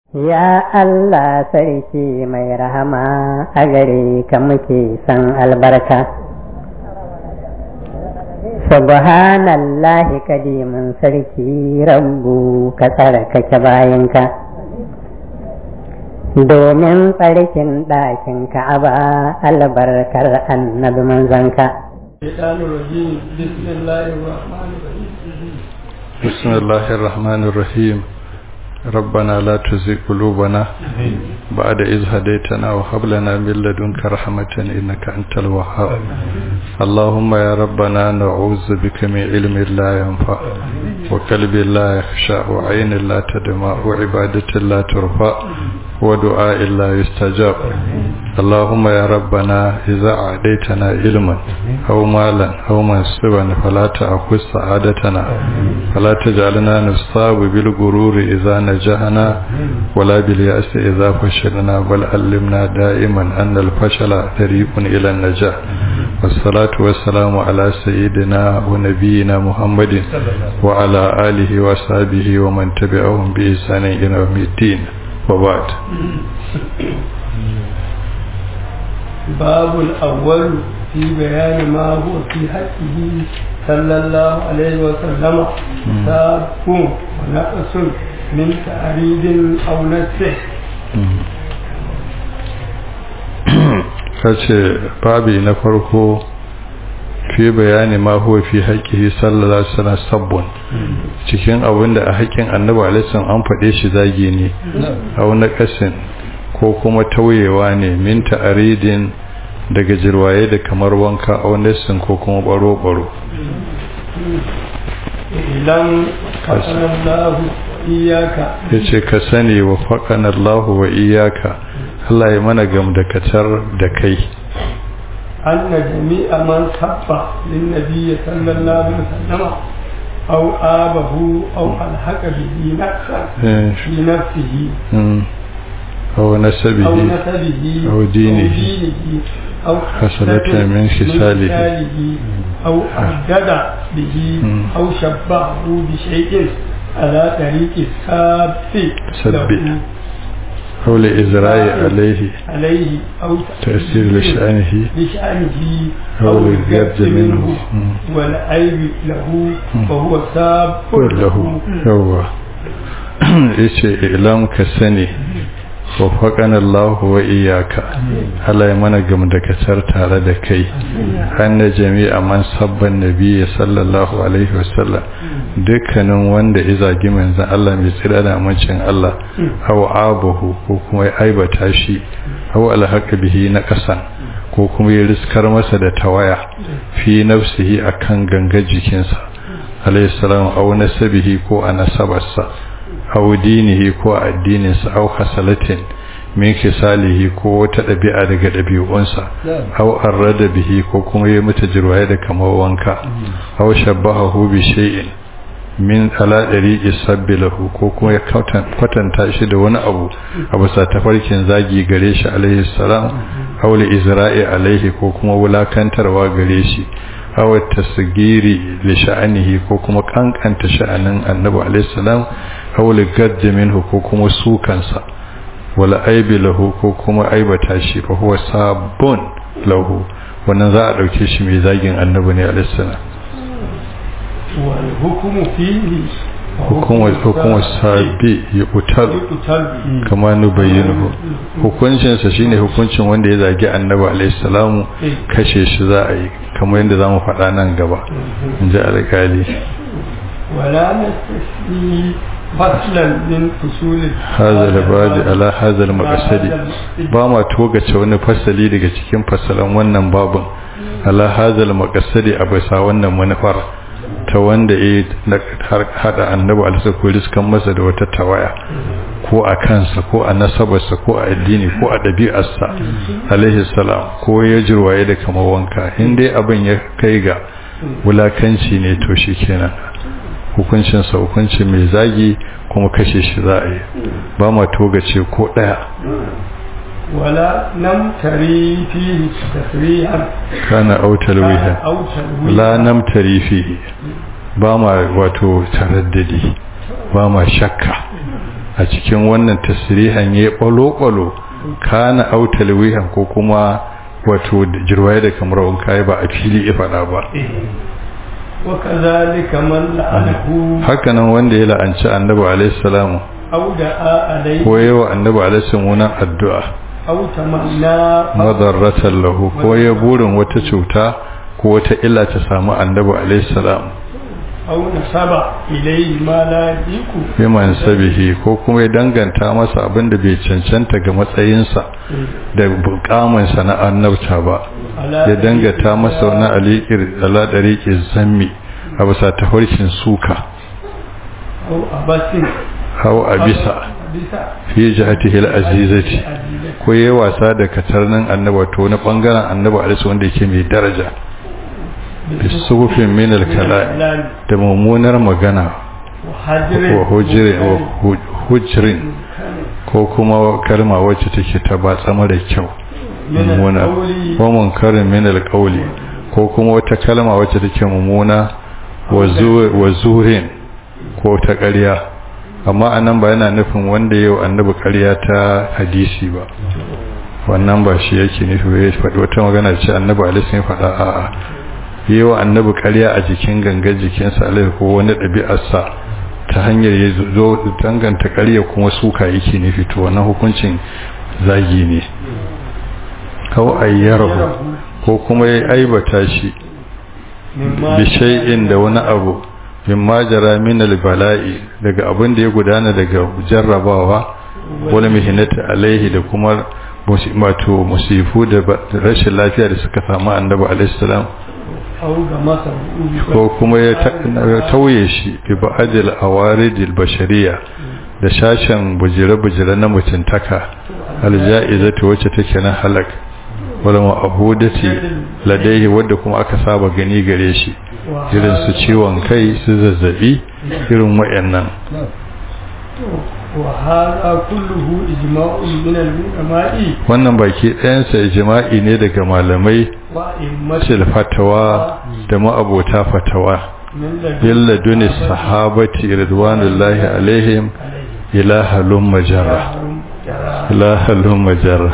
Ya Allah sarki mai rahama a gare ka muke san albarka. Subhanallahi kadimin sarki rabbu ka tsarkake bayanka. Domin tsarkin ɗakin ka'aba albarkar annabi manzanka. بسم الله الرحمن الرحيم ربنا لا تزغ قلوبنا بعد إذ هديتنا وهب لنا من لدنك رحمة إنك أنت الوهاب اللهم يا ربنا نعوذ بك من علم لا ينفع وقلب لا يخشع وعين لا تدمع وعبادة لا ترفع ودعاء لا يستجاب اللهم يا ربنا إذا أعديتنا علما أو مالا أو منصبا فلا تأخذ سعادتنا فلا تجعلنا نصاب بالغرور إذا نجحنا ولا باليأس إذا فشلنا بل علمنا دائما أن الفشل طريق إلى النجاح والصلاة والسلام على سيدنا ونبينا محمد وعلى آله وصحبه ومن تبعهم بإحسان إلى يوم الدين وبعد باب الأول في بيان ما هو في حقه صلى الله عليه وسلم ساب ونقص من تعريض أو نسح kace babi na farko fi bayani ma huwa fi haqqihi sallallahu alaihi wasallam sabbun cikin abin da a haƙƙin annabi alaihi an faɗe shi zagi ne au na kasin ko kuma tauyewa ne min ta'aridin daga jirwaye da kamar wanka au nasin ko kuma baro baro idan kasanallahu iyaka yace ka sani wa faqanallahu wa iyaka Allah ya mana gamdakatar da kai أن جميع من سب للنبي صلى الله عليه وسلم أو آبه أو ألحق به نفسا في نفسه أو نسبه أو نسبه أو دينه أو خصلة من خصاله أو أردد به أو شبهه بشيء على طريق الساب سب أو لإزراء عليه عليه أو تأثير لشأنه لشأنه أو للجد منه والعيب له وهو ساب له هو yace ilam ka sani wafaƙan Allah wa iyaka Allah ya mana gamdakatar tare da kai anna jami'a man sabban nabiyyi sallallahu alaihi wasallam dukkanin wanda ya zagi manzon Allah mai tsira da amincin Allah aw abahu ko kuma ya aibata shi aw alhaqa bihi na kasan ko kuma ya riskar masa da tawaya fi nafsihi akan ganga jikinsa alayhi salam aw nasabihi ko a nasabarsa aw dinihi ko addininsa aw hasalatin min kisalihi ko wata ɗabi'a daga ɗabi'unsa aw arrada bihi ko kuma ya mata jirwaye da kamar wanka aw shabbahahu bi shay'in min ala dariqi sabbi lahu ko kuma ya kwatanta shi da wani abu a bisa tafarkin zagi gare shi alaihi salam aw li izra'i alaihi ko kuma wulakantarwa gare shi aw tasgiri li sha'anihi ko kuma kankanta sha'anin annabi alaihi salam aw li gadd minhu ko kuma sukansa wala aibi lahu ko kuma aibata shi fa huwa sabun lahu wannan za a dauke shi mai zagin annabi ne alaihi salam wal hukmu fihi hukumar hukumar sabi ya kutar kama nubayyinu hukuncinsa shine hukuncin wanda ya zagi annabi alaihi salamu kashe shi za a yi kamar yadda zamu faɗa nan gaba in ji alƙali wala nastasni faslan min fusulil hadha al-badi ala hadha al-maqsadi ba ma togace wani fasali daga cikin fasalan wannan babun ala hadha al-maqsadi a bisa wannan manufar ta wanda ya hada annabi alisa ko riskan masa da wata tawaya ko a kansa ko a nasabarsa ko a addini ko a ɗabi'arsa alaihi salam ko ya jirwaye da kamar wanka in dai abin ya kai ga wulakanci ne to shi kenan hukuncinsa hukunci mai zagi kuma kashe shi za a yi ba ma togace ko ɗaya ولا نمتري فيه تسريحا كان أو تلويها لا نمتري فيه ba ma wato taraddadi ba ma shakka a cikin wannan tasirihan ya ɓalo-ɓalo kana autal wihan ko kuma wato jirwaye da kamar wanka ba a fili ya faɗa ba وكذلك من لعنه hakanan wanda ya la'anci annabi alaihi salamu أو دعا عليه ko yawa annabi alaihi salamu addu'a أو تمنى madarratan lahu ko ya burin wata cuta ko wata illa ta samu annabi alaihi salam أو نسب إليه ما لا يليق biman sabihi ko kuma ya danganta masa abin da bai cancanta ga matsayinsa da bukamansa na annabta ba ya dangata masa wani alikir ala dariƙin zammi a bisa tafarkin suka أو أبس hau a bisa أبس fi jihatihi al-azizati ko yayi wasa da katarnin annabi to wani bangaren annabi alaihi wanda yake mai daraja bisufin min al-kala da mummunar magana wa hujrin wa hu- hujrin ko kuma kalma wacce take ta batsa mara kyau mummuna ko munkarin min al-qawli ko kuma wata kalma wacce take mummuna wa zu- wa zurin ko ta ƙarya amma anan ba yana nufin wanda yau annabi ƙarya ta hadisi ba wannan ba shi yake nufi ba ya faɗi wata magana ce annabi alaihi ya faɗa a'a yau annabi ƙarya a jikin gangar jikinsa alaihi ko wani ɗabi'arsa ta hanyar ya zo danganta ƙarya kuma suka yake nufi to wannan hukuncin zagi ne hau ayyarahu ko kuma ya aibata shi bi shay'in da wani abu min majara min bala'i daga abin da ya gudana daga jarrabawa wani mihinati alaihi da kuma wato musifu da rashin lafiya da suka samu annabi alaihi salam أو غمسه ko kuma ya tauye shi bi ba'adil awaridil bashariya da shashin bujire-bujire na mutuntaka alja'izatu wacce take na halak wala ma'ahudati ladaihi wadda kuma aka saba gani gare shi irin su ciwon kai su zazzabi irin wayannan وهذا كله إجماع من العلماء wannan baki ɗayansa ijma'i ne daga malamai وأئمة sil fatawa da ma'abota fatawa من لدن illa dunis sahabati ridwanullahi alaihim ila halum majarra ila halum majarra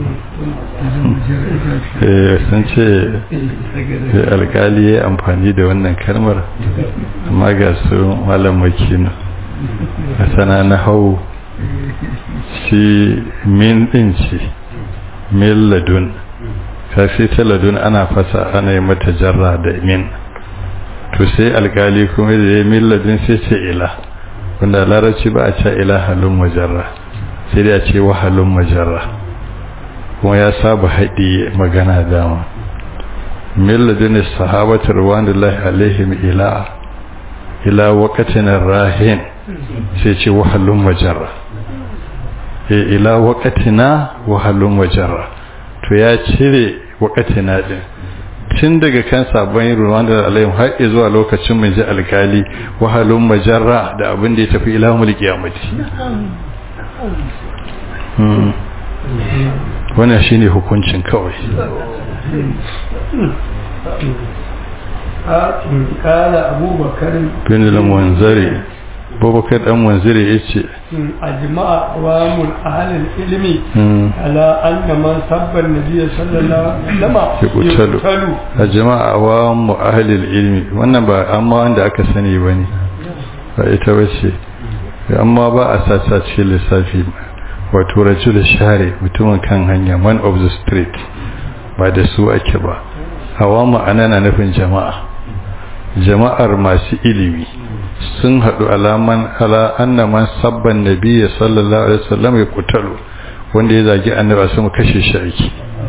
eh sun ce eh, alkali ya amfani da wannan kalmar amma ga su malam makina a sana na hau shi min din ce min ladun kafi ta ladun ana fasa ana yi mata jarra da min to sai alkali kuma da ya min ladun sai ce ila wanda a larabci ba a ce ila halun majarra sai dai a ce wa halun majarra kuma ya saba haɗi magana dama min ladun sahabatar wanullahi alaihim ila ila waqatin rahin sai ce wa halun majarra e ila waqatina wa halun majarra to ya cire waqatina din tun daga kan sabon ruwan da alayhim har zuwa lokacin mai ji alkali wa halun majarra da abin da ya tafi ila mulki kiyamati Hmm. wannan shine hukuncin kawai قال أبو بكر bin al-munzari babakar dan munzari yace أجمع أقوام أهل العلم hmm, على أن من سب النبي صلى الله عليه وسلم يقتل. يقتل a jama'a wa mu ahlil ilmi wannan ba amma wanda aka sani bane ba ita bace amma ba a sasa cikin lissafi wato rajul share mutumin kan hanya man of the street ba da su ake ba awamu ana na nufin jama'a jama'ar masu ilimi sun haɗu alaman ala anna man sabban nabiyya sallallahu alaihi wasallam ya kutalu wanda ya zagi annabi sun kashe shi aiki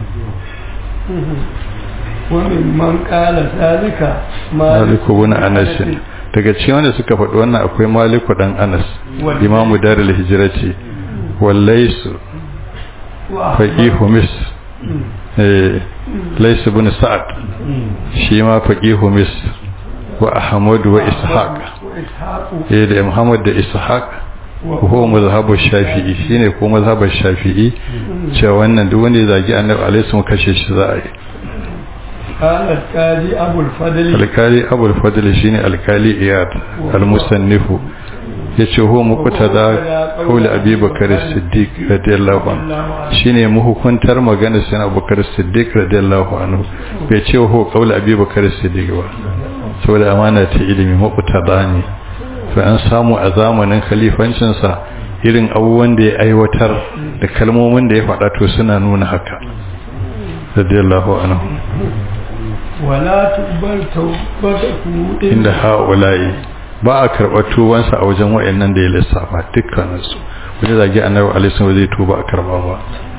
ومن من قال ذلك maliku bin anas daga cikin wanda suka faɗi wannan akwai maliku dan anas imamu darul hijrati wallaisu faqihu mis eh laysu bin sa'ad shi ma faqihu mis wa ahmad wa ishaq وإسحاق eh da muhammad da ishaq ko mazhabu shafi'i shine ko mazhabu shafi'i cewa wannan duk wanda ya zagi annabi alaihi wasallam kashe shi za a yi قال القاضي أبو الفضل alkali abul fadl shine alkali iyad almusannifu ya ce ho mukuta da kaula abi bakar siddiq radiyallahu anhu shine muhukuntar magana sai abubakar siddiq radiyallahu anhu bai ce ho kaula abi bakar siddiq ba saboda amana ta ilimi mukuta da ne to an samu a zamanin khalifancinsa irin abubuwan da ya aiwatar da kalmomin da ya faɗa to suna nuna haka radiyallahu anhu wala tubar taubatahu inda ha'ula'i ba a karɓar tubansa a wajen wa'annan da ya lissafa dukkaninsu wani zage annabi alaihi ba zai tuba a karɓa ba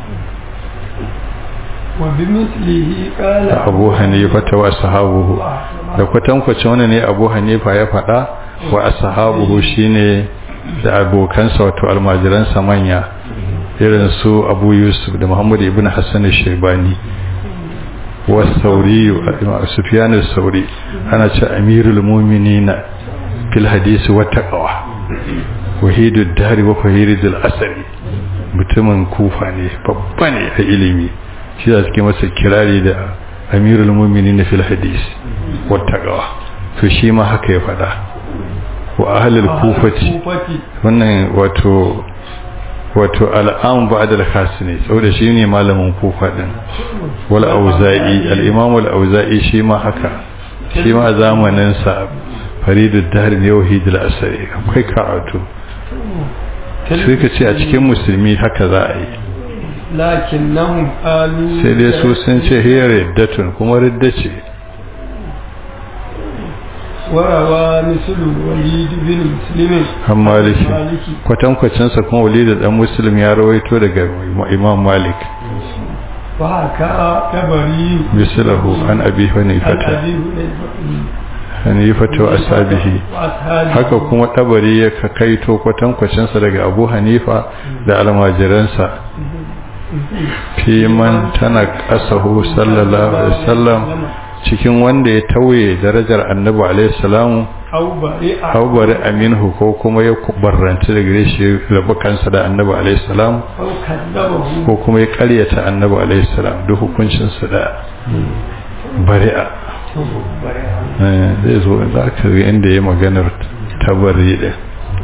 wa bi mislihi qala abu hanifa ta wa sahabuhu da kwatankwacin wani ne abu hanifa ya faɗa wa ashabuhu shine da abokansa wato almajiransa manya irin su abu yusuf da muhammad ibn hassan shaibani wa sauri sufyan sauri ana ce amirul mu'minina fil hadisi wa taqwa wahidud dari wa fahiridul asari mutumin kufa ne babba ne a ilimi shi da suke masa kirari da amirul mu'minina fil hadisi wa taqwa to shi ma haka ya faɗa wa ahlul kufati wannan wato wato al'am ba'da al-khas ne saboda shi ne malamin kufa din wal auza'i al-imam al-auza'i shi ma haka shi ma zamanin sa faridud dahr ne wahid al-asari akwai karatu sai ka ce a cikin musulmi haka za a yi lakinnahum qalu sai dai su sun ce hiya riddatun kuma ridda ce warawa mislu walid bin muslim han maliki kwatankwacinsa kuma walid dan muslim ya rawaito daga imam malik wa haka tabari mislahu an abi hanifata hanifata wa ashabihi haka kuma tabari ya kaito kwatankwacinsa daga abu hanifa da almajiransa fi man tana kasahu sallallahu alaihi wasallam cikin wanda ya tauye darajar annabi alaihi salamu hau bari aminhu ko kuma ya barranci da gare shi rabu kansa da annabi alaihi salam ko kuma ya karyata annabi alaihi salam duk hukuncinsa da bari'a zai zo za ka ga inda ya maganar tabari da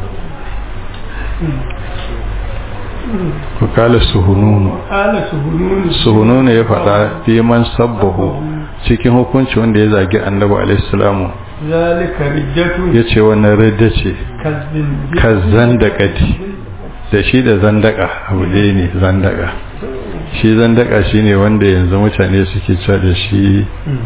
ku kala suhununu suhununu ya faɗa fi man sabbahu cikin hukunci wanda ya zagi annabi alaihi salamu zalika riddatu ya ce wannan ridda ce kazzandakati da shi da zandaka abu ɗaya ne zandaka shi zandaka shi ne wanda yanzu mutane suke cewa da shi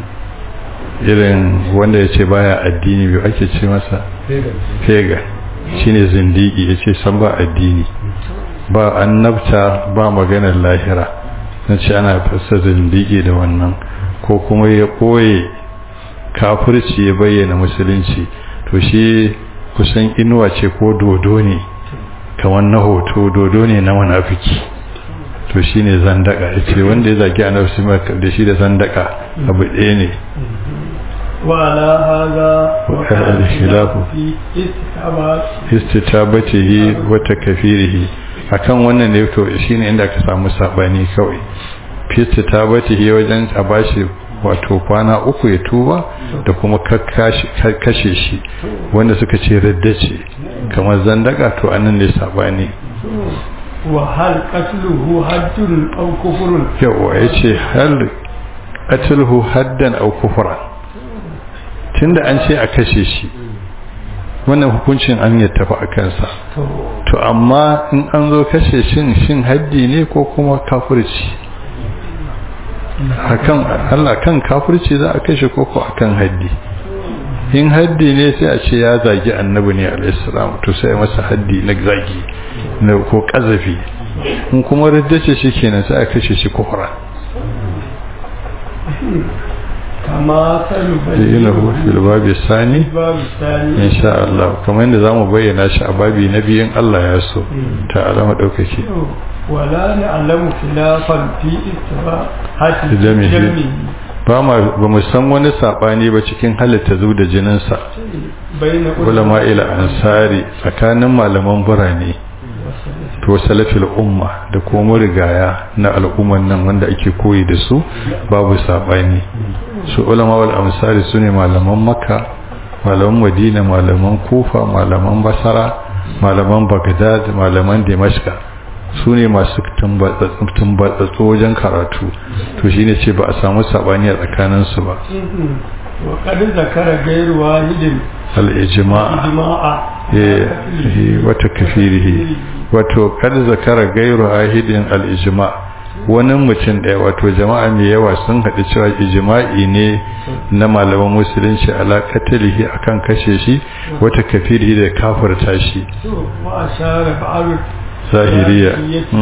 irin wanda ya ce baya addini biyu ake ce masa fega shi ne zindigi ya ce san ba addini ba annabta ba maganar lahira na ce ana fasa zindigi da wannan ko kuma ya ɓoye kafirci ya bayyana musulunci to shi kusan inuwa ce ko dodo ne kamar na hoto dodo ne na munafiki to shi ne zandaka ya ce wanda ya zagi annabi da shi da zandaka abu ɗaya ne وعلى هذا وقع الخلاف في استتابات istitabatihi wa takfirihi akan wannan ne to shine inda aka samu sabani kawai fi istitabatihi wajen a bashi wato kwana uku ya tuba da kuma kashe shi wanda suka ce raddace kamar zandaka to anan ne sabani وهل قتله حد أو كفر yawa yace hal qatluhu haddan aw kufran tunda an ce a kashe shi wannan hukuncin an ya tafi a kansa to amma in an zo kashe shin shin haddi ne ko kuma kafirci akan Allah kan kafirci za a kashe ko ko akan haddi in haddi ne sai a ce ya zagi annabi ne alayhi salam to sai masa haddi na zagi na ko kazafi in kuma riddace shi kenan sai a kashe shi kufra كما yana fil babi sani الباب الثاني insha Allah kamar yadda zamu bayyana shi a babi na biyun Allah ya so ta alama daukake ولا نعلم خلافا في استباحة دمه. دمه ba ma ba mu san wani sabani ba cikin halitta zu da jinin sa بين ulama ila ansari tsakanin malaman burane to salafil umma da kuma rigaya na al'umman nan wanda ake koyi da su babu sabani su ulama wal amsari sune malaman makka malaman madina malaman kufa malaman basara malaman bagdad malaman dimashka su ne masu tumbatsatsu wajen karatu to shi ne ce ba a samu saɓani a tsakaninsu ba وقد ذكر غير واحد al'ijima'a إجماعا wata kafirihi wato kada zakara gairu ahidin al'ijima wani mutum ɗaya wato jama'a mai yawa sun haɗu cewa ijima'i ne na malaman musulunci alaƙatalihi akan kashe shi wata kafirihi da kafirta shi وأشار بعض zahiriya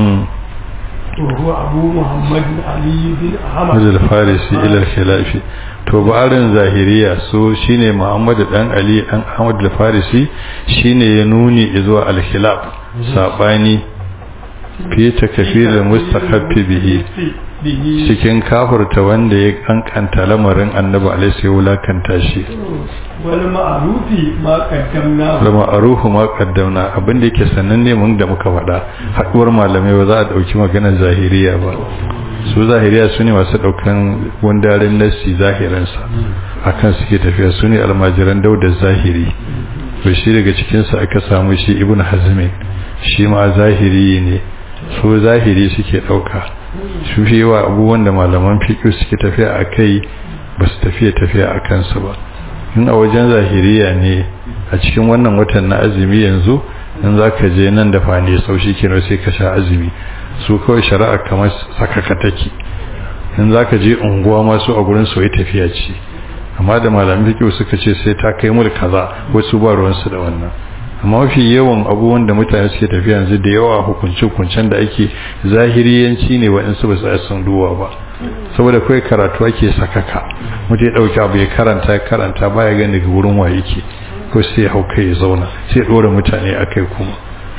وهو أبو محمد علي بن أحمد Mujal Farisi ilal khilafi to ba'arin zahiriya so shine Muhammad dan Ali dan Ahmad al-Farisi shine ya nuni zuwa al-khilaf sabani fi takfir al-mustaqabbi bihi به cikin kafirta wanda ya kankanta lamarin Annabi alaihi sai wulakanta shi والمعروف ما قدمناه lama aruhu ma qaddamna abinda yake sananne mun da muka faɗa haduwar malamai ba za a dauki maganar zahiriya ba su zahiriya su ne masu daukan wandaren nassi zahiransa akan suke tafiya su ne almajiran dauda zahiri to shi daga cikinsa aka samu shi ibn hazmin shi ma zahiri ne su zahiri suke dauka su fi yawa abubuwan da malaman fiƙi suke tafiya a kai ba su tafiya tafiya a kansu ba in a wajen zahiriya ne a cikin wannan watan na azumi yanzu in za ka je nan da fane sau shi kenan sai ka sha azumi su kawai shari'a kamar sakaka take in za ka je unguwa masu a gurin soyi tafiya ce amma da malamin fiƙi suka ce sai ta kai mul kaza wasu ba ruwansu da wannan amma mafi yawan abubuwan da mutane suke tafiya yanzu da yawa hukunce-hukuncen da ake zahiriyanci ne waɗansu ba su sun duwa ba saboda kawai karatu ake sakaka mutu ya ɗauki abu ya karanta ya karanta baya gani daga wurin wa yake ko sai hau kai ya zauna sai ɗora mutane a kai kuma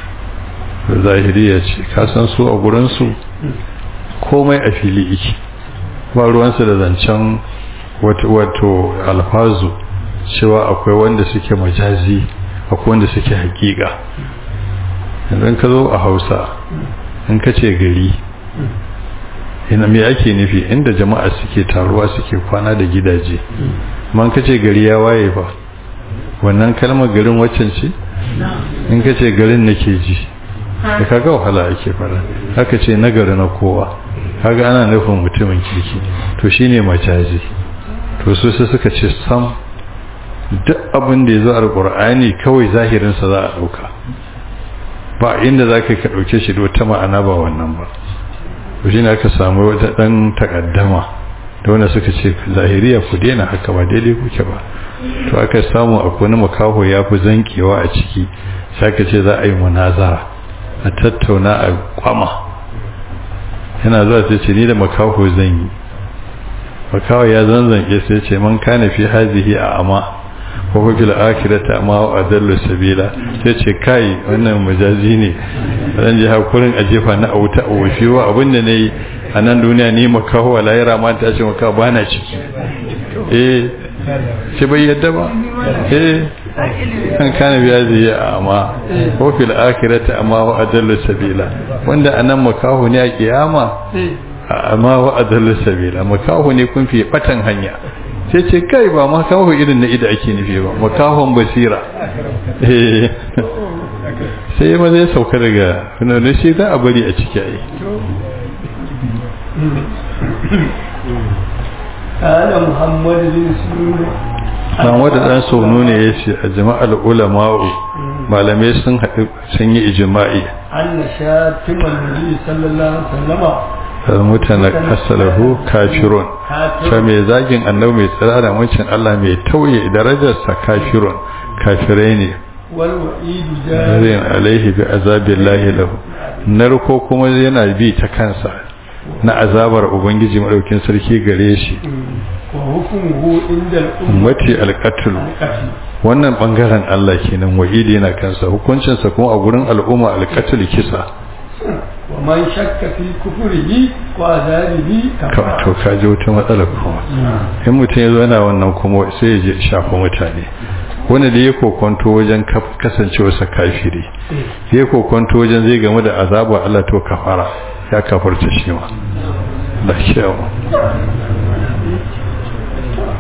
zahiriya ce kasan su a gurinsu komai a fili iki ba ruwansu da zancen wato alfazu cewa akwai wanda suke majazi akwai wanda suke hakika idan ka zo a hausa in ka ce gari ina me ake nufi inda jama'a suke taruwa suke kwana da gidaje man ka ce gari ya waye ba wannan kalmar garin waccan ce in ka ce garin nake ji da kaga wahala ake fara haka ce nagari na kowa kaga ana nufin mutumin kirki to shine majazi to su sai suka ce sam duk abin da ya zo alƙur'ani kawai zahirinsa za a ɗauka ba inda za ka ɗauke shi da wata ma'ana ba wannan ba to shi ne aka samu wata ɗan takaddama da wanda suka ce zahiriya ku daina haka ba daidai kuke ba to aka samu a wani makaho ya fi zankewa a ciki sai aka ce za a yi munazara a tattauna a kwama yana zuwa sai ce ni da makaho zan yi makaho ya zanzanke sai ce man kana fi hazihi a ama ko fil akhirati amma wa adallu sabila sai ce kai wannan majazi ne zan ji hakurin a jefa na auta a wafi wa abinda nayi a nan duniya ni makaho a lahira ma ta ce maka bana ciki eh sai bai yadda ba eh kan kana biya zai amma ko fil akhirati amma wa adallu sabila wanda anan makaho ne a kiyama amma wa adallu sabila makaho ne kun fi batan hanya sai ce kai ba makaho irin na ida ake nufi ba makahon basira sai ma zai sauka daga wani shi za a bari a ciki ayi قال محمد بن سلول dan wanda dan saunu ne ya ce a jama'ar ulama'u malamai sun haɗu sun yi ijma'i أن شاتم النبي صلى الله عليه وسلم mutane kasalahu kafirun ta mai zagin annabi mai tsira da wancan Allah mai tauye darajarsa kafirun kafirai ne والوعيد zarin جار alaihi bi azabillahi lahu narko kuma yana bi ta kansa na azabar ubangiji madaukin sarki gare shi وحكمه عند الأمة ummati alqatl القتل wannan bangaren Allah kenan wa'idi yana kansa hukuncinsa kuma a gurin al'umma alqatl kisa ومن شك في كفره وعذابه ka كفر to ka ji wata matsala kuma in mutum ya zo yana wannan kuma sai ya je shafa mutane wanda da ya kokonto wajen kaf- kasancewarsa kafiri ya kokonto wajen zai game da azabar Allah to kafara ya kafarta shi ma da kyau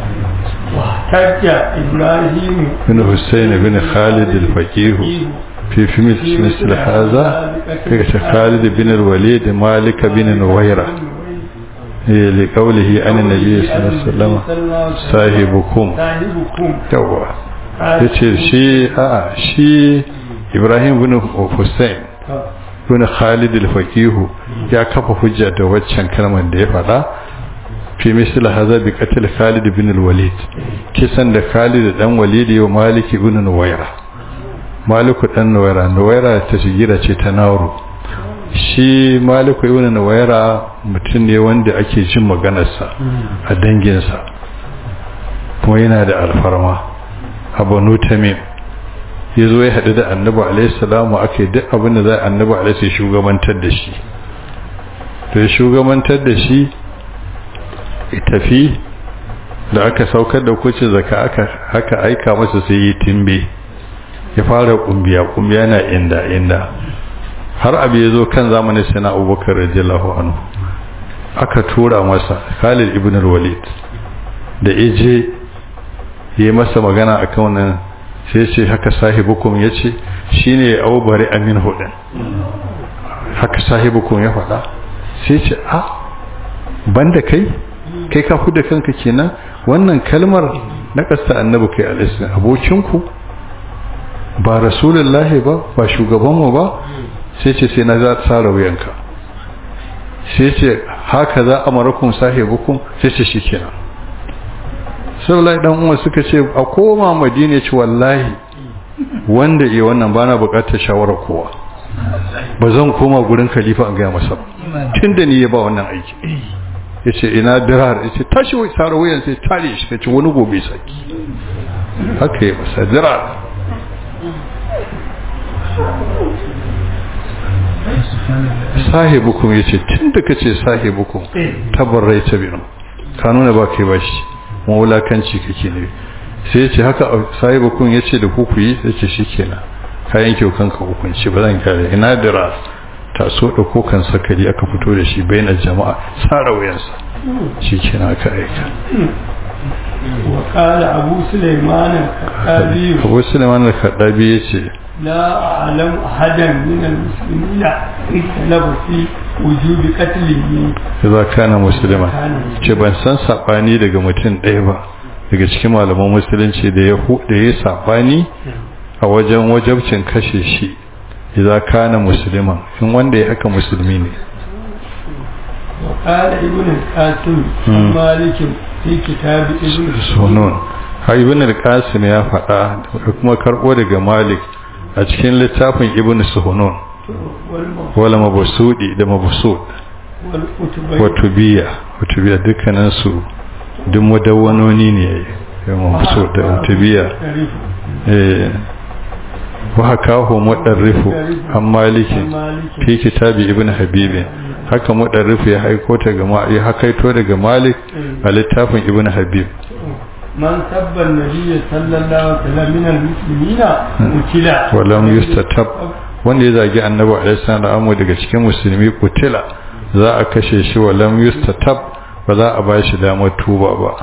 واحتج إبراهيم bin Hussein bin Khalid al-Faqih في في مثل هذا كخالد بن الوليد مالك بن نويرة لقوله عن النبي صلى الله عليه وسلم صاحبكم yawa yace shi a shi Ibrahim bin Hussein bin Khalid al-Faqih ya kafa hujja da waccan kalmar da ya faɗa fi misal hadha bi qatl Khalid bin al-Walid kisan da Khalid dan Walid ya Malik ibn Nuwayra Malik dan Nuwayra Nuwayra ta shigira ce ta Nauru shi Malik ibn Nuwayra mutum ne wanda ake jin maganarsa a danginsa kuma yana da alfarma a Banu Tamim ya zo ya haɗu da annabi alaihi salamu ake duk abin da za annabi alaihi shugabantar da shi to ya shugabantar da shi tafi da aka saukar da kuce zaka aka haka aika masa sai yi timbe ya fara kumbiya kumbiya na inda inda har abu ya zo kan zamanin sana abubakar radiyallahu anhu aka tura masa khalid ibn walid da ije yi masa magana akan wannan sai ce haka sahibukum ya ce shi ne aubari amin hudun haka sahibukum ya faɗa sai ce a banda kai kai ka da kanka kenan wannan kalmar na ƙasta annabi kai alaihi abokinku ba rasulullahi ba ba shugabanmu ba sai ce sai na za tsara wuyanka sai ce haka za a marakun sahibukum sai ce shi kenan saulai dan umar suka ce a koma madina ce wallahi wanda iya wannan bana bukatar shawarar kowa ba zan koma gurin khalifa an gaya masa tun da ni ya ba wannan aiki ya ce ina dirar ya ce tashi wai tsara wuyan sai tare shi ka ce wani gobe saki haka ya masa dirar sahibukum ya ce tun da ka ce sahibukum tabarrai ta binu ka nuna ba kai ba shi mawulakanci kake ne sai ya ce haka sahibukum ya ce da ku ku yi sai ce shi kenan kayan kyau kanka hukunci ba zan kare ina dira taso da kokan sakari aka fito da shi bainar jama'a tsara wayansa shi kenan aka aika وقال أبو سليمان الخطابي abu suleiman al-kaddabi ya ce لا أعلم أحدا من المسلمين اختلف في وجوب قتله za kana musulman ce ban san saɓani daga mutum ɗaya ba daga cikin malaman musulunci da ya da ya saɓani a wajen wajabcin kashe shi idan kana musulman in wanda ya haka musulmi ne وقال ابن القاسم عن مالك في كتاب ابن sunun har ibn al-qasim ya faɗa da kuma karɓo daga malik a cikin littafin ibn suhunun wala mabusudi da mabusud والأتبي wato biya wato biya dukkanin su duk mudawwanoni ne ya mabusud da wato biya eh wa hakahu mudarrifu an maliki fi kitabi ibn habibi haka mudarrifu ya haiko ta ga ma- ya hakaito daga malik a littafin ibn habib من سب النبي صلى الله عليه وسلم من المسلمين قتل walam yustatab wanda ya zagi annabi alaihi salam daga cikin musulmi kutila za a kashe shi walam yustatab ba za a ba shi damar tuba ba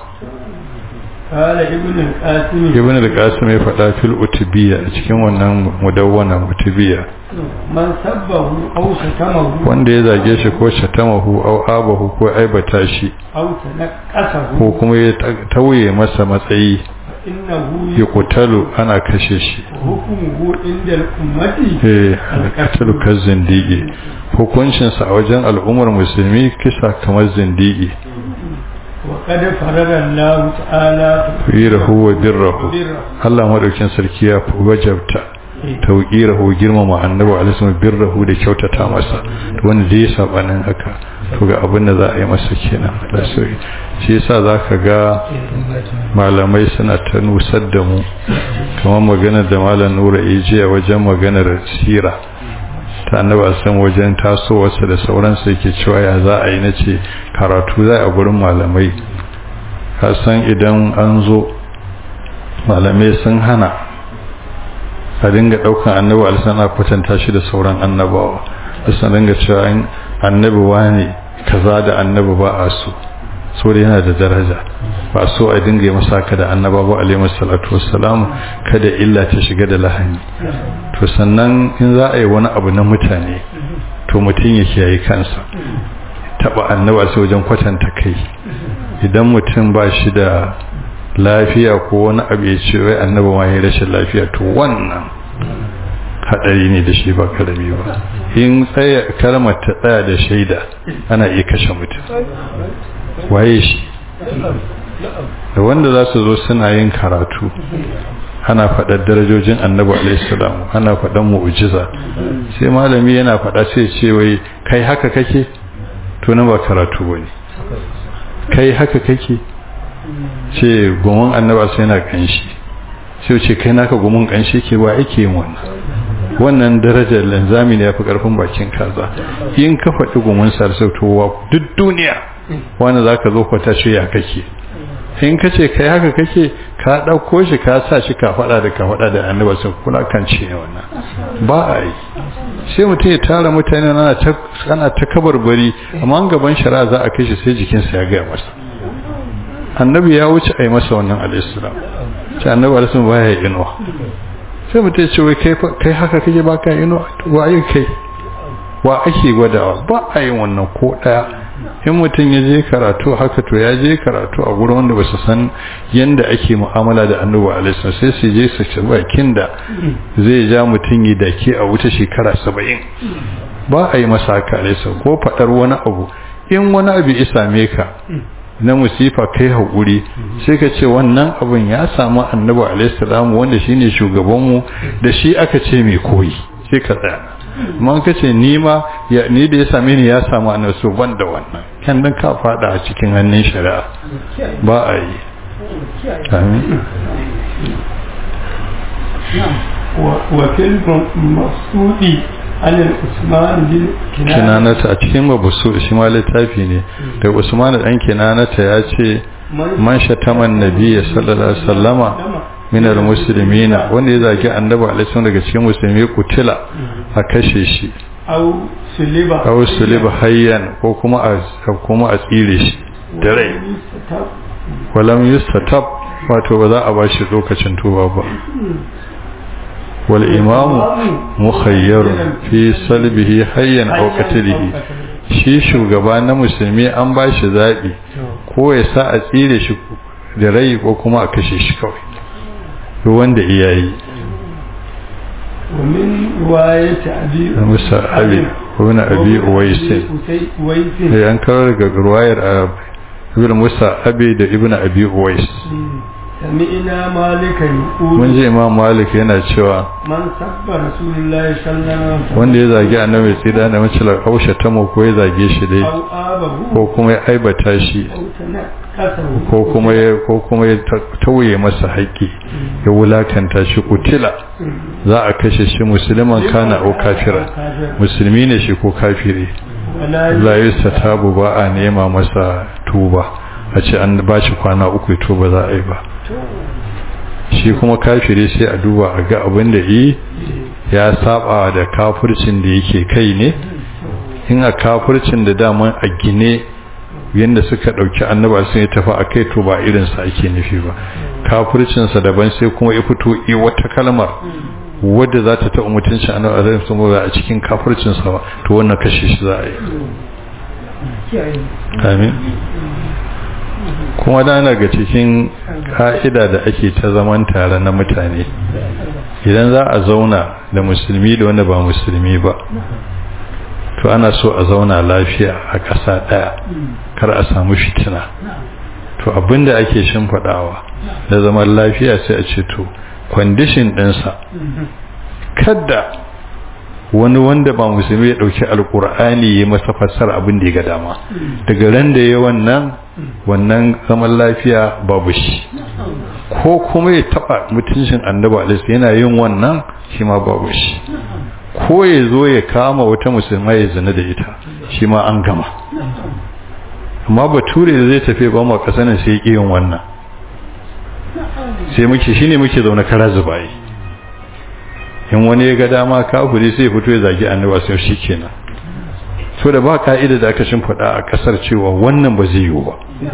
قال ابن القاسم ibn al-qasim ya faɗa fil utubiyya a cikin wannan mudawwana utubiyya من سبه أو شتمه wanda ya zage shi ko shatamahu aw abahu ko aibata shi أو تنقصه ko kuma ya ta- tauye masa matsayi فإنه ya kutalu ana kashe shi حكمه عند الأمة eh al-qatlu kazzindigi hukuncin sa a wajen al'ummar musulmi kisa kamar zindigi وقد فرض الله تعالى firahu wa birrahu بره Allah madaukin sarki ya wajabta tauqirahu girmama annabi alaihi birrahu da kyautata masa to wanda zai sabanin haka to ga abin da za a yi masa kenan da sai shi yasa zaka ga malamai suna ta nusar da mu kamar maganar da malam Nura Eji a wajen maganar sira ta annabi a san wajen tasowarsa da sauransu yake cewa ya za a yi na ce karatu za a gurin malamai ka san idan an zo malamai sun hana a dinga daukan annabi alisana kwatanta shi da sauran annabawa da sun dinga cewa in annabi wani kaza da annabi ba a so so da yana da daraja ba so a dinga yi masa haka da annaba ba alaihi salatu wassalam kada illa ta shiga da lahani to sannan in za a yi wani abu na mutane to mutum ya kiyaye kansa taba annaba sai wajen kwatanta kai idan mutum ba shi da lafiya ko wani abu ya ce wai annaba ma ya rashin lafiya to wannan hadari ne da shi ba karami ba in tsaya kalmar ta tsaya da shaida ana iya kashe mutum waye shi da wanda za su zo suna yin karatu ana faɗar darajojin annabi alaihissalam ana faɗar mu'ujiza sai malami yana faɗa sai ce wai kai haka kake to na ba karatu bane kai haka kake ce gumin annaba sai yana kanshi sai ce kai naka gumin kanshi ke ba ake yin wannan wannan darajar lanzami ne yafi karfin bakin kaza in ka faɗi gumin sarsautowa duk duniya wanda zaka zo kwata ce ya kake in ka ce kai haka kake ka ɗauko shi ka sa shi ka faɗa da ka faɗa da annaba sun kula kan ce ne wannan ba a yi sai mutum ya tara mutane ana ta kabarbari amma gaban shari'a za a kai shi sai jikinsa ya gaya masa annabi ya wuce a yi masa wannan al'islam sai annabi alisun ba ya yi inuwa sai mutum ya ce wai kai haka kake ba ka inuwa wa yi kai wa ake gwadawa ba a yi wannan ko ɗaya in mutum ya je karatu haka to ya je karatu a gurin wanda ba su san yadda ake mu'amala da annabi alaihi sai su je su ci bakin da zai ja mutum yi dake a wuta shekara saba'in ba a yi masa haka alaihi ko faɗar wani abu in wani abu ya same ka na musifa kai haƙuri sai ka ce wannan abin ya samu annabi alaihi salamu wanda shine shugabanmu da shi aka ce mai koyi sai ka tsaya man ka ce ni ma ni da ya same ni ya samu annabi so ban da wannan kan dan ka fada a cikin hannun shari'a ba a yi amin wa fil masudi alal usman bin kinanata a cikin mabusu shi ma littafi ne da usman dan kinanata ya ce man shataman nabiyyi sallallahu alaihi wasallama min almuslimina wanda ya zagi annabi alaihi daga cikin musulmi kutila a kashe shi aw suliba aw suliba hayyan ko kuma a kuma a tsire shi da rai walam yustatab wato ba za a ba shi lokacin tuba ba wal imamu mukhayyarun fi salbihi hayyan aw qatlihi shi shugaba na musulmi an ba shi zabi ko ya sa a tsire shi da rai ko kuma a kashe shi kawai duk wanda iya yi ومن رواية أبي musa abi wani abi uwaisin ya an kawo daga ruwayar ibn musa abi da ibn abi uwais سمعنا مالكا يقول mun ji imam malik yana cewa من سب رسول الله صلى الله عليه وسلم wanda ya zagi annabi tsida da mace hausha ta mu ko ya zage shi dai أو آبه ko kuma ya aibata shi أو تنكسه ko kuma ya ko kuma ya tauye masa haƙƙi ya wulakanta shi kutila za a kashe shi musulman kana au kafira musulmi ne shi ko kafiri ولا la yustatabu ba a nema masa tuba a ce an ba shi kwana uku to ba za a yi ba shi kuma kafiri sai a duba a ga abin da yi ya saba da kafircin da yake kai ne in a kafircin da daman a gine yadda suka ɗauki annaba sun yi tafi a kai to ba irinsa ake nufi ba kafircinsa daban sai kuma ya fito yi wata kalmar wadda za ta taɓa mutuncin annaba a zai sun a cikin kafircinsa ba to wannan kashe shi za a yi amin kuma da daga cikin ka'ida da ake ta zaman tare na mutane idan za a zauna da musulmi da wanda ba musulmi ba to ana so a zauna lafiya a ƙasa ɗaya kar a samu fitina to abinda ake shimfiɗawa da zaman lafiya sai a ce to kwandishin ɗinsa kada wani wanda ba musulmi ya ɗauki alƙur'ani ya masa fassara abin da ya ga dama daga ran da ya wannan wannan zaman lafiya babu shi ko kuma ya taɓa mutuncin annabi alaihi yana yin wannan shi ma babu shi ko ya zo ya kama wata musulma ya zina da ita shi ma an gama amma bature da zai tafi ba mu kasanin sai ya yin wannan sai muke shine muke zaune kara zubayi in wani ya ga dama kafiri sai ya fito ya zagi annabi sai shi kenan so da ba ka'ida da aka shimfiɗa a ƙasar cewa wannan ba zai yiwu ba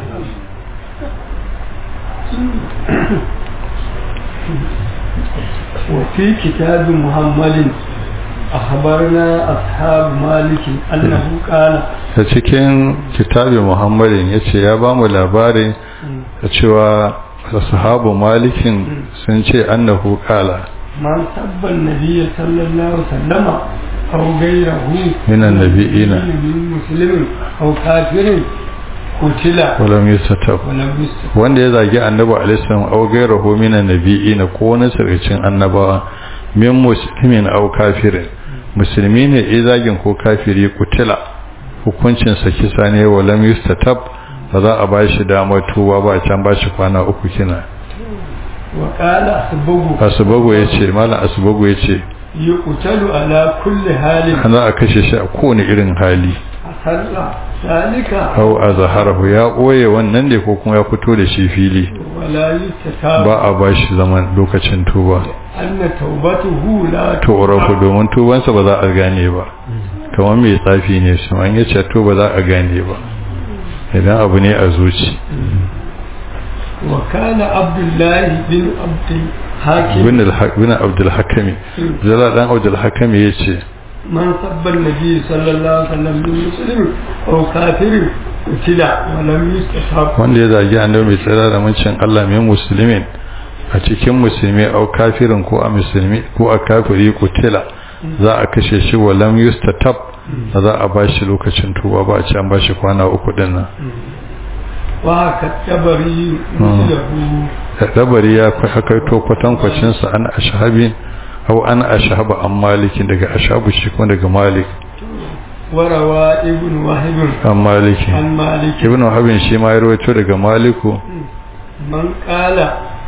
وفي كتاب محمد أخبرنا أصحاب مالك أنه قال a cikin kitabin muhammadin ya ce ya ba mu labarin da cewa sahabu malikin sun ce annahu kala من سب النبي صلى الله عليه وسلم أو غيره من النبيين من مسلم أو كافر قتل walam yusatab ولم يستطع wanda ya zagi annabi alaihi salam aw ghayruhu min annabiyina ko wani sarkacin annabawa min muslimin aw kafirin musulmi ne ya zagin ko kafiri kutila hukuncin sa kisa ne walam yustatab ba za a bashi damar tuba ba can bashi kwana uku kina وقال أسبغ asbagu yace malam asbagu yace يقتل على كل حال za a kashe shi a kowane irin hali أسر ذلك aw azharahu ya koye wannan ne ko kuma ya fito da shi fili ولا يستتاب ba a bashi zaman lokacin tuba أن توبته لا tu'rafu domin tubansa ba za a gane ba kamar mai tsafi ne su an yace to ba za a gane ba idan abu ne a zuci وكان عبد الله بن عبد الحاكم bin al-haq bin abdul hakami zala dan abdul hakami yace من سب النبي صلى الله عليه وسلم من مسلم أو كافر قتل ولم يستتاب wanda ya zagi annabi mai tsira da mancin Allah mai musulmin a cikin musulmi au kafirin ko a musulmi ko a kafiri kutila za a kashe shi walam yustatab ba za a bashi lokacin tuba ba a ce an bashi kwana uku din nan وهكا التبري مثله dabari ya hakaito kwatankwacin sa an ashabin au an ashaba an malikin daga ashabu shi kuma daga malik وروى ابن وهب an maliki عن مالك ibn wahabin shi ma ya rawaito daga maliku من قال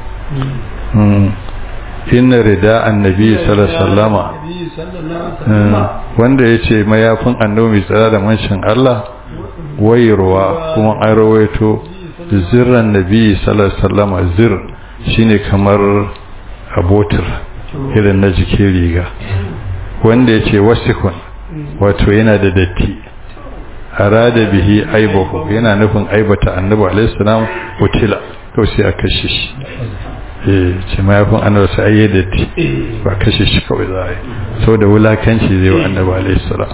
mm, inna rida annabi sallallahu alaihi wasallama النبي صلى الله عليه وسلم wanda ya ce mayafin annabi mai tsara da manshin Allah wayarwa kuma an rawaito zirran nabi sallallahu alaihi wasallam zir shine kamar abotir irin na jikin riga wanda ya ce wasikun wato yana da datti arada bihi aibahu yana nufin aibata annabi alaihi salam utila to sai a kashe shi eh ce mayafin annabi sai ayi datti ba kashe shi kawai za a yi saboda wulakanci zai wa annabi alaihi salam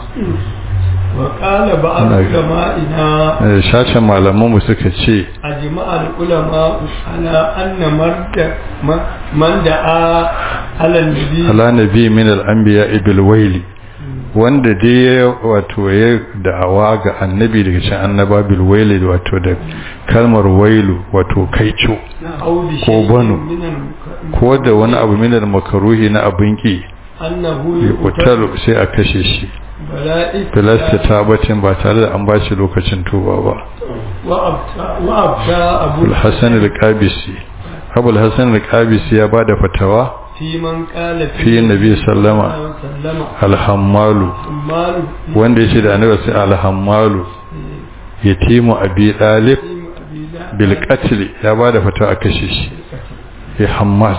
وقال بعض أنا- علمائنا Eh, shashin malamanmu suka ce أجمع العلماء على أن مرد م- من دعا على النبي ala nabi min al-anbiya bil waili wanda dai ya wato ya da'awa ga annabi daga cikin annaba bil waili wato da kalmar wailu wato kaico أو بشيء ko banu. من الم- ko da wani abu min al-makruhi na abin ki أنه yuqtalu يقتل sai a kashe shi بلاء filasta tabatin ba tare da an ba shi lokacin tuba ba وأبتى وأبتى أبو al-hasan al-qabisi abu al-hasan al-qabisi ya bada fatawa في من قال fi nabi sallama وسلم al-hammalu مال wanda ya ce da annabi sai alhammalu yatimu abi dalib bil qatl ya bada fata a kashe shi ya hammal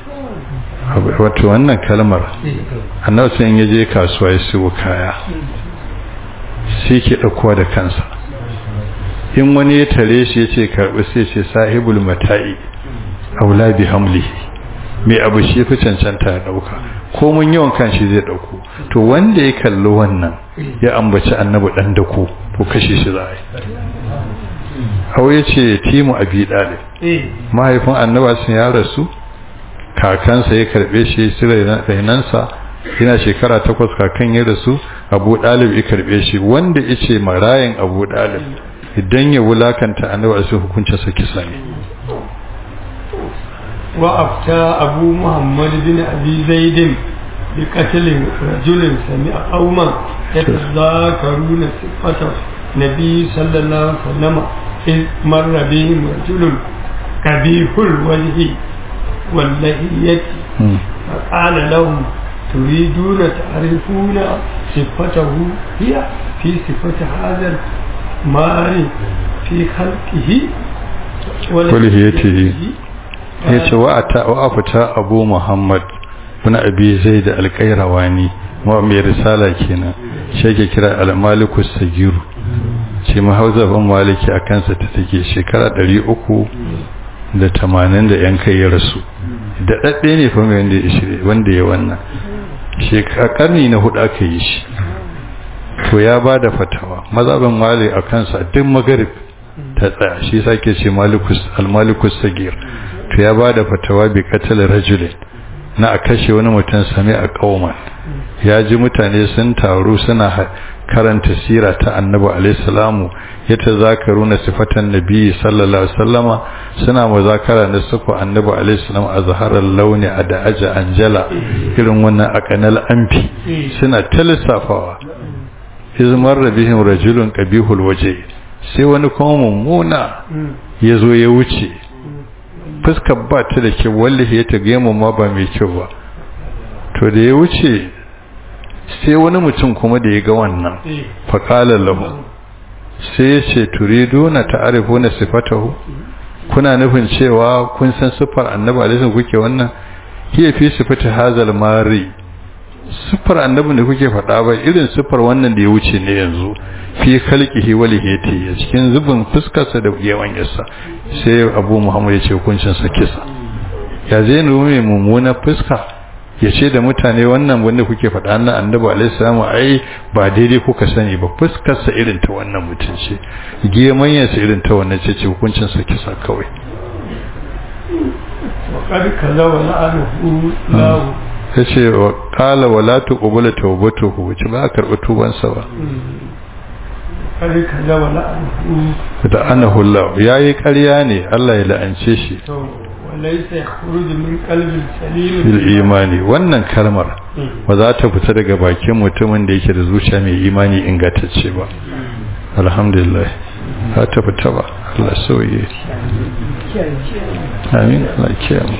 wato wannan kalmar annabi sai ya je kasuwa ya siyo kaya sai ke dauko da kansa in wani ya tare shi ya ce karbi sai ce sahibul mata'i aula bi hamli mai abu shi fi cancanta ya dauka ko mun yawan kan shi zai dauko to wanda ya kalli wannan ya ambaci annabi dan dako to kashe shi za a yi hau ya ce timu abi dalib mahaifin annaba sun ya rasu kakansa ya karbe shi su rainansa yana shekara takwas kakan ya rasu abu dalib ya karbe shi wanda ya ce marayin abu dalib idan ya wulakanta annaba su hukuncinsa kisa ne وأفتى أبو محمد بن أبي زيد بقتل رجل سمع قوما يتذاكرون صفة النبي صلى الله عليه وسلم إذ مر بهم رجل قبيح الوجه واللهية فقال لهم تريدون تعرفون صفته هي في صفة هذا المال في خلقه ولهيته ya ce wa a fita abu muhammad wani abi zai da alƙairawani ma mai risala kenan shi ke kira al-malikus sagiru ce mahauzafin maliki a kansa ta take shekara ɗari uku da tamanin da yan kai ya rasu da ɗaɗɗe ne fa mai wanda ya shirye wanda ya wannan shekara ƙarni na hudu aka yi shi to ya ba da fatawa mazabin mali a kansa duk magarib ta tsaya shi sake ce al-malikus sagir to ya ba da fatawa bi katal rajulin na a kashe wani mutum sami a kauman ya ji mutane sun taru suna karanta sira ta annabi alaihissalamu ya ta zakaru na sifatan nabi sallallahu alaihi wasallama suna muzakara na suku annabi alaihissalam a zaharar launi a da aja anjala irin wannan a kanal amfi suna ta lissafawa izmar rabihim rajulun qabihul waje sai wani kuma mummuna ya zo ya wuce fuskar ba ta da kyau wallahi ya ta gemu ma ba mai kyau ba to da ya wuce sai wani mutum kuma da ya ga wannan faƙalar lahu sai ya ce turidu na ta'arifu na sifatahu kuna nufin cewa kun san siffar annabi alaihi kuke wannan hiya fi sifati hazal mari siffar annabi da kuke faɗa ba irin siffar wannan da ya wuce ne yanzu fi khalqihi wa lihiyati a cikin zubin fuskarsa da yawan yasa sai abu muhammad ya ce hukuncin sa kisa ya zai nuna mummuna fuska ya ce da mutane wannan wanda kuke faɗa na annabi alaihi salamu ai ba daidai kuka sani ba fuskarsa irin ta wannan mutum ce gemanyansa irin ta wannan ce ce hukuncin sa kisa kawai وقد كذب لعنه الله ya ce wa kala wa la tuqbala tawbatuhu wace ba a karɓi tubansa ba قد كذب لعنه da anahu Allah yayi ƙarya ne Allah ya la'ance shi وليس يخرج من قلب سليم bil imani wannan kalmar ba za ta fita daga bakin mutumin da yake da zuciya mai imani ingantacce ba alhamdulillah za ta fita ba Allah sauye amin Allah kiyaye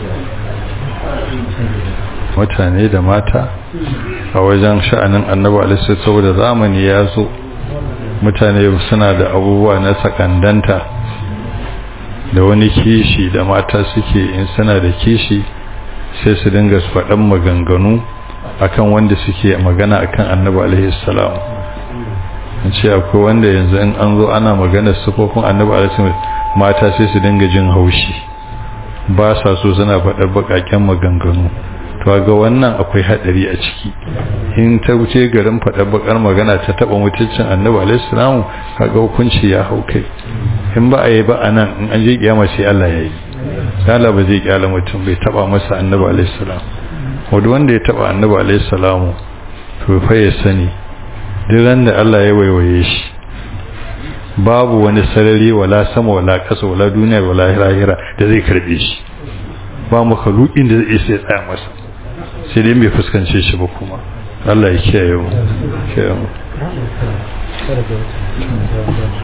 mutane da mata a wajen sha'anin annabi alaihi saboda zamani ya zo mutane suna da abubuwa na sakandanta da wani kishi da mata suke in suna da kishi sai su dinga su faɗan maganganu akan wanda suke magana akan annabi alaihi salam in ce akwai wanda yanzu in an zo ana magana sufofin annabi alaihi mata sai su dinga jin haushi ba sa so suna faɗar baƙaƙen maganganu to ga wannan akwai hadari a ciki in ta wuce garin faɗa bakar magana ta taba mutuncin annabi alaihi salamu kaga hukunci ya hau kai in ba a yi ba anan in an je kiyama sai Allah ya yi Allah ba zai kyala mutum bai taba masa annabi alaihi salam wanda wanda ya taba annabi alaihi salamu to fa ya sani duk da Allah ya waiwaye shi babu wani sarari wala sama wala ƙasa wala duniya wala lahira da zai karbe shi ba makhluqin da zai sai tsaya masa sai dai bai fuskance shi ba kuma Allah ya kiyaye mu kiyaye mu